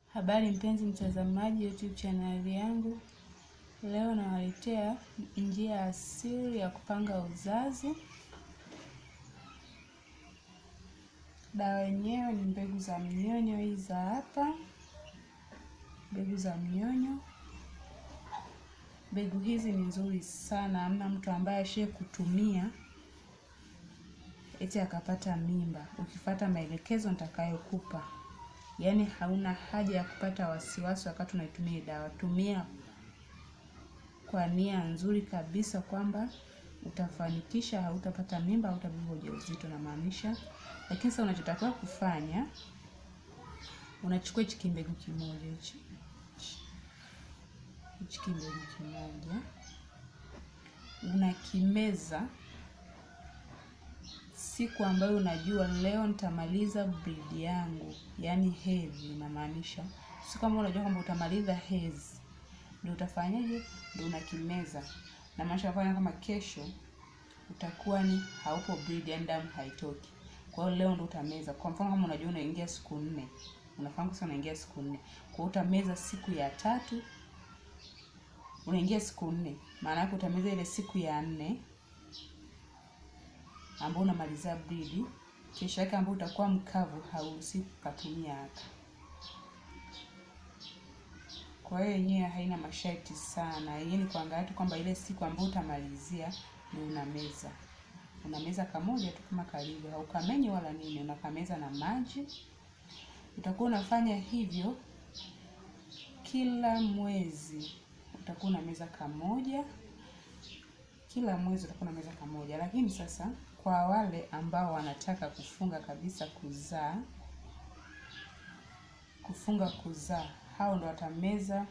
Habari mpenzi mtazamaji YouTube chaneli yangu, leo nawaletea njia asili ya kupanga uzazi. Dawa yenyewe ni mbegu za mnyonyo, hizi za hapa, mbegu za mnyonyo. Mbegu hizi ni nzuri sana, hamna mtu ambaye ashe kutumia eti akapata mimba, ukifuata maelekezo nitakayokupa. Yaani hauna haja ya kupata wasiwasi wakati unaitumia dawa. Tumia kwa nia nzuri kabisa kwamba utafanikisha, hautapata mimba, hautabeba ujauzito na maanisha. Lakini sasa unachotakiwa kufanya, unachukua hichi kimbegu kimoja hichi hichi kimbegu kimoja unakimeza siku ambayo unajua leo nitamaliza bleed yangu, yaani hedhi. Inamaanisha siku ambayo unajua kwamba utamaliza hedhi, ndio utafanyaje? Ndio unakimeza, na maanisha kufanya kama kesho utakuwa ni haupo bleed, yaani damu haitoki. Kwa hiyo leo ndio utameza. Kwa mfano kama unajua unaingia siku nne, unafahamu sasa unaingia siku nne, kwa hiyo utameza siku ya tatu, unaingia siku nne, maana yake utameza ile siku ya nne ambao unamalizia bleed, kesho yake ambao utakuwa mkavu, hauruhusi kukatumia hata. Kwa hiyo yenyewe haina masharti sana, yenyewe ni kuangalia tu kwamba ile siku ambayo utamalizia ndio unameza. Unameza kamoja tu kama kalivyo, haukamenyi wala nini, unakameza na maji. Utakuwa unafanya hivyo kila mwezi, utakuwa unameza kamoja kila mwezi utakuwa unameza kamoja. Lakini sasa kwa wale ambao wanataka kufunga kabisa kuzaa, kufunga kuzaa, hao ndo watameza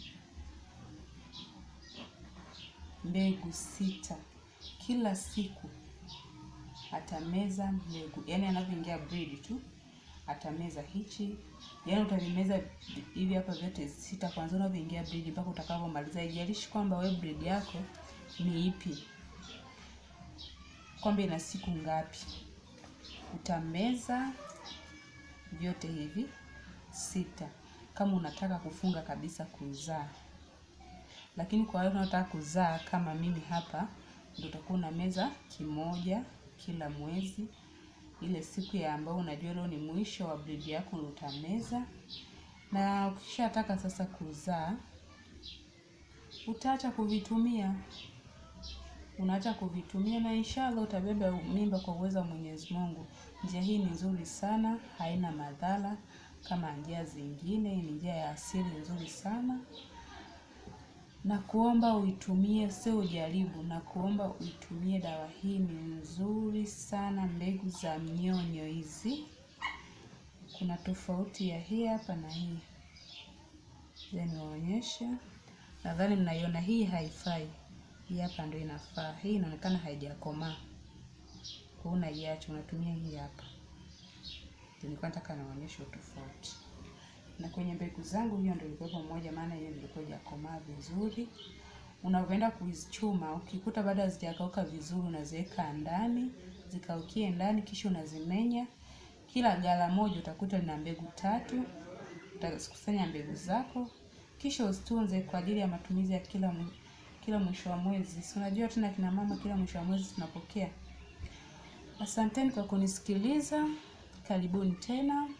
mbegu sita kila siku. Atameza mbegu, yaani anavyoingia bleed tu atameza hichi, yaani utavimeza hivi hapa vyote sita, kwanza unavyoingia bleed mpaka utakavyomaliza. Haijalishi kwamba wewe bleed yako ni ipi, kwamba ina siku ngapi, utameza vyote hivi sita kama unataka kufunga kabisa kuzaa. Lakini kwa wale unaotaka kuzaa kama mimi hapa, ndio utakuwa unameza kimoja kila mwezi. Ile siku ya ambayo unajua leo ni mwisho wa bleed yako ndio utameza, na ukishataka sasa kuzaa utaacha kuvitumia unaacha kuvitumia na inshallah utabeba mimba kwa uwezo wa Mwenyezi Mungu. Njia hii ni nzuri sana, haina madhara kama njia zingine. Ni njia ya asili nzuri sana, na kuomba uitumie, sio ujaribu, na kuomba uitumie dawa hii. Ni nzuri sana, mbegu za mnyonyo hizi. Kuna tofauti ya hii hapa na hii, niwaonyeshe. Nadhani mnaiona hii haifai hii hapa ndio inafaa. Hii inaonekana haijakomaa, kwa unaiacha, unatumia hii hapa. Nilikuwa nataka naonyesha tofauti, na kwenye mbegu zangu hiyo ndio ilikuwa pamoja, maana hiyo ilikuwa haijakomaa vizuri. Unavyoenda kuzichuma, ukikuta bado hazijakauka vizuri, unaziweka ndani zikaukie ndani, kisha unazimenya. Kila gala moja utakuta lina mbegu tatu. Utakusanya mbegu zako, kisha uzitunze kwa ajili ya matumizi ya kila kila mwisho wa mwezi. Si unajua tena kina mama, kila mwisho wa mwezi tunapokea. Asanteni kwa kunisikiliza, karibuni tena.